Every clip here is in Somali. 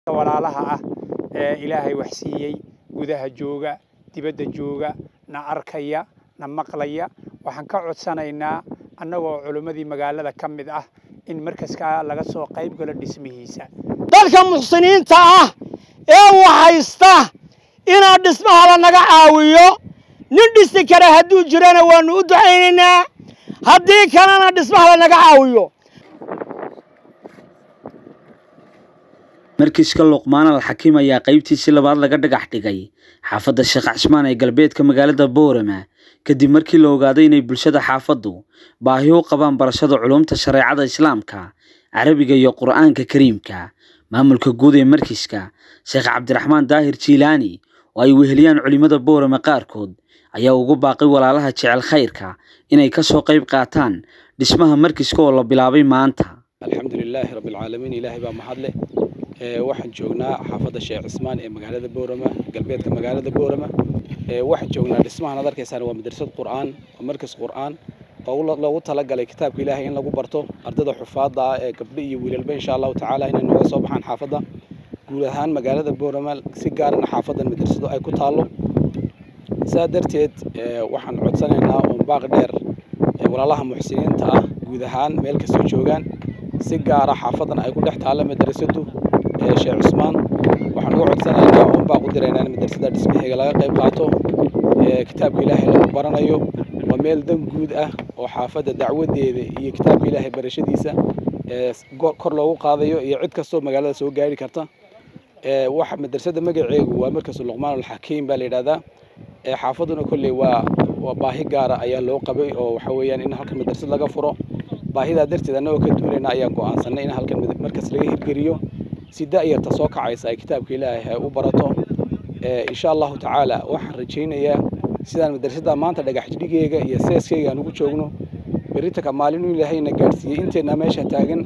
walaalaha ah ee ilaahay wax siiyey gudaha jooga dibadda jooga na arkaya na maqlaya waxaan ka codsanaynaa annagoo culimmadii magaalada ka mid ah in markaskaa laga soo qayb galo dhismihiisa dadka muxsiniinta ah ee waxaysta inaa dhismaha lanaga caawiyo nin dhisi kara hadduu jirana waannu u ducaynaynaa haddii kalena dhismaha lanaga caawiyo markiiska luqmaan al xakiim ayaa qaybtiisii labaad laga dhagax dhigay xaafadda sheekh casmaan ee galbeedka magaalada boorama kadib markii la ogaaday inay bulshada xaafaddu baahi u qabaan barashada culumta shareecada islaamka carabiga iyo qur'aanka kariimka maamulka guud ee markiiska sheekh cabdiraxmaan daahir jiilaani oo ay weheliyaan culimmada boorama qaarkood ayaa ugu baaqay walaalaha jecel khayrka inay ka soo qayb qaataan dhismaha markiiska oo la bilaabay maanta alxamdulilaahi rabbilcaalamiin ilaahay baa mahadle waxaan joognaa xaafadda sheekh cismaan ee magaalada boorama galbeedka magaalada boorama waxaan joognaa dhismahan ad arkaysaan waa madrasad qur'aan waa markas qur'aan oo loogu talagalay kitaabka ilaahay in lagu barto ardada xufaadda ah ee gabdho iyo wiilalba insha allahu tacaala inay nooga soo baxaan xaafadda guud ahaan magaalada boorama si gaarana xaafaddan madrasadu ay ku taallo saa darteed waxaan codsanaynaa oon baaq dheer walaalaha muxsiniinta ah guud ahaan meel kastoo joogaan si gaara xaafadan ay ku dhex taalla madrasadu sheekh cusmaan waxaan uga codsanaynaa oon baaq u diraynaa in madrasada dhismaheega laga qayb qaato kitaabka ilaahay lagu baranayo waa meel dan guud ah oo xaafadda dacwadeeda iyo kitaabka ilaahay barashadiisa kor loogu qaadayo iyo cid kastoo magaalada soo gaari karta waxa madrasada magaceegu waa markasu luqmaan alxakiim baa la yidhahdaa xaafaduna kolley waa waa baahi gaara ayaa loo qabay oo waxa weeyaan in halkan madrasad laga furo baahidaa darteed annagoo ka duulayna ayaan go'aansanay in halkan markas laga hirgeliyo si da'yarta soo kacaysa ay kitaabka ilaahay ay u barato insha allahu tacaala waxaan rajaynayaa sidaan madrasadda maanta dhagax jidhigeega iyo seeskeyga aan ugu joogno berritaka maalin uu ilaahayna gaadhsiiyey inteenna meesha taagan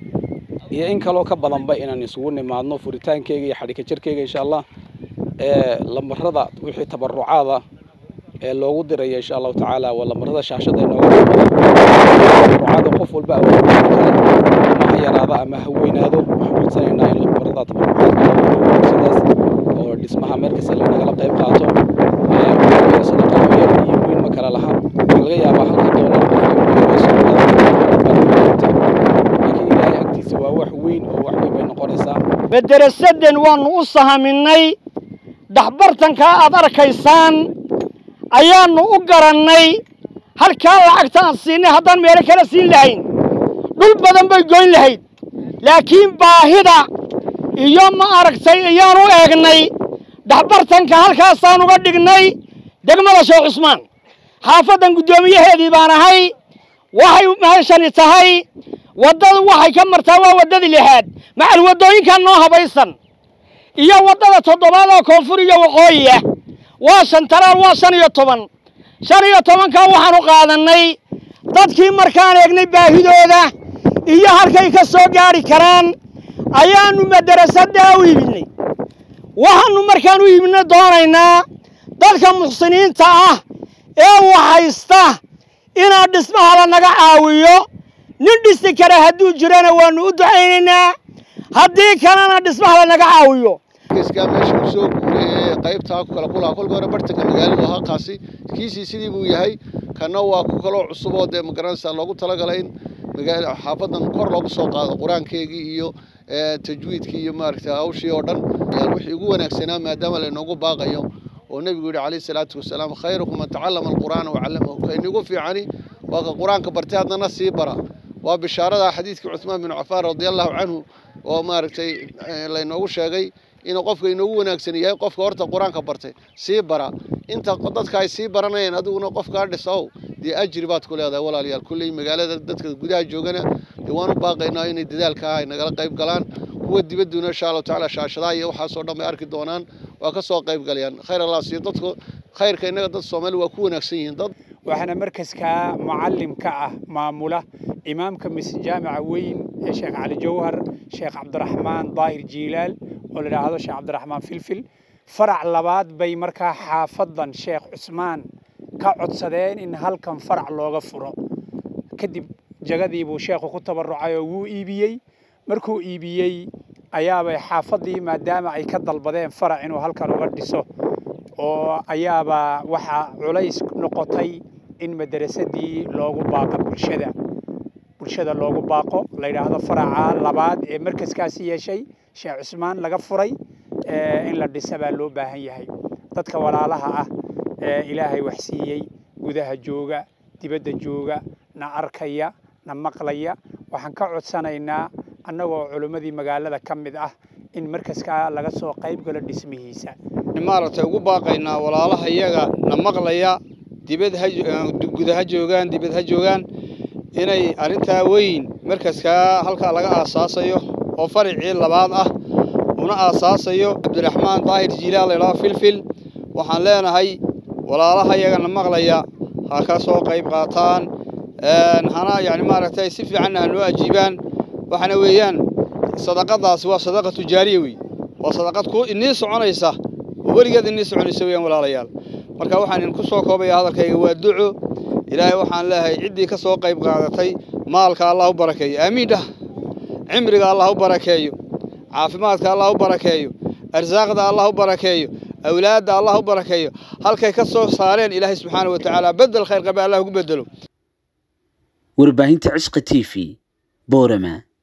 iyo in kaloo ka badanba inaan isugu nimaadno furitaankeyga iyo xadhika jarkeyga insha allah lambarada wixii tabarucaada ee loogu diraya insha allahu tacaala waa lambarada shaashada inooga tabarucaada qof walba ama ha yaraada ama ha weynaado waxaan codsanaynaa in lambarada tabarucaadka sidaas oo dhismaha meelkasta lanagala qayb qaato sadaqado yar iyo weyn ma kala laha waxaa laga yaabaa halka doolar laakiin ilaahay agtiisa waa wax weyn oo wax weyn bay noqonaysaa madarasadan waannu u sahaminay dhaxbartankaa aad arkaysaan ayaannu u garannay halkaa lacagta aan siinay haddaan meelo kala siin lahayn dhul badan bay goyn lahayd laakiin baahida iyo ma aragtay ayaan u eegnay dhaxbartanka halkaasaan uga dhignay degmada sheekh cusmaan xaafaddan guddoomiyaheedii baan ahay waxay meeshani tahay waddadu waxay ka martaa waa waddadii lixaad macal waddooyinkan noo habaysan iyo waddada toddobaad oo koonfur iyo waqooyi ah waa shan talaal waa shan iyo toban shan iyo tobankaa waxaan u qaadannay dadkii markaan eegnay baahidooda iyo halkay ka soo gaadhi karaan ayaannu madarasaddaa u iibinay waxaannu markaan u iibinay doonaynaa dadka muxsiniinta ah ee waxaysta inaa dhismaha lanaga caawiyo nin dhisi kara hadduu jirana waannu u ducaynaynaa haddii kalena dhismaha lanaga caawiyo markiiskaa meesha uu soo guuray ee qaybtaa ku kala kulaa kolka hore bartanka magaaladu ahaa kaasi kiisii sidii buu yahay kana waa ku kaloo cusub oo dee magaranaysaa loogu talagalay in magaala xaafadan kor loogu soo qaado qur-aankeygii iyo tajwiidkii iyo maaragtay hawshii oo dhan wixii ugu wanaagsanaa maadaama laynoogu baaqayo oo nebigu yidhi calayhi salaatu wasalaam khayrukum man tacallama alqur'aana wacallamahu ka inigu fiicani waa ka qur-aanka bartay haddana sii bara waa bishaarada xadiidkii cuthmaan bin cafaan radia allahu canhu oo maaragtay laynoogu sheegay inuu qofka inoogu wanaagsan yahay qofka horta qur-aanka bartay sii bara inta dadka ay sii baranayeen adiguna qofkaa dhisow dee ajri baad ku leedahay walaalayaal kulley magaalada dadka gudaha joogana dee waan u baaqaynaa inay dadaalkaa ay nagala qayb galaan kuwa dibadduna insha allahu tacaala shaashadaha iyo waxaasoo dhan bay arki doonaan waa ka soo qayb galayaan khayr allah siiyo dadku khayrka innaga dad soomaali waa ku wanaagsan yihiin dad waxaana markaskaa mucallim ka ah maamula imaamka mise jaamica weyn ee sheekh cali jawhar sheekh cabdiraxmaan daahir jiilaal oo la idhaahdo sheekh cabdiraxmaan filfil farac labaad bay markaa xaafadan sheekh cusmaan ka codsadeen in halkan farac looga furo kadib jagadii buu sheekhu ku tabarucay oo wuu iibiyey markuu iibiyey ayaabay xaafaddii maadaama ay ka dalbadeen farac inuu halkan uga dhiso oo ayaaba waxaa culays noqotay in madarasadii loogu baaqo bulshada bulshada loogu baaqo la yidhaahdo faraca labaad ee markaskaasi yeeshay sheekh cusmaan laga furay in la dhisa baa loo baahan yahay dadka walaalaha ah ee ilaahay wax siiyey gudaha jooga dibadda jooga na arkaya na maqlaya waxaan ka codsanaynaa annagoo culimmadii magaalada ka mid ah in markaskaa laga soo qayb galo dhismihiisa maaragtay ugu baaqaynaa walaalaha iyaga na maqlaya dibad ha guda ha joogaan dibad ha joogaan inay arrintaa weyn markaskaa halkaa laga aasaasayo oo faricii labaad ah una aasaasayo cabdiraxmaan daahir jiilaal laydhaho filfil waxaan leenahay walaalaha iyaga na maqlaya ha ka soo qayb qaataan hana yani maaragtay si fiicanna ha noo ajiibaan waxaana weeyaan sadaqadaasi waa sadaqa tujaariya wey waa sadaqad ku inii soconaysa oo weligeed inii soconaysa weeyaan walaalayaal marka waxaan idinku soo koobaya hadalkayga waa duco ilaahay waxaan leeyahay ciddii ka soo qayb qaadatay maalka allah u barakeeyo aamiin dhah cimriga allah u barakeeyo caafimaadka allah u barakeeyo arsaaqda allah u barakeeyo awlaadda allah u barakeeyo halkay ka soo saareen ilaahay subxaana wa tacaala bedel khayr qabe allah ugu bedelo warbaahinta cishqa t v boorama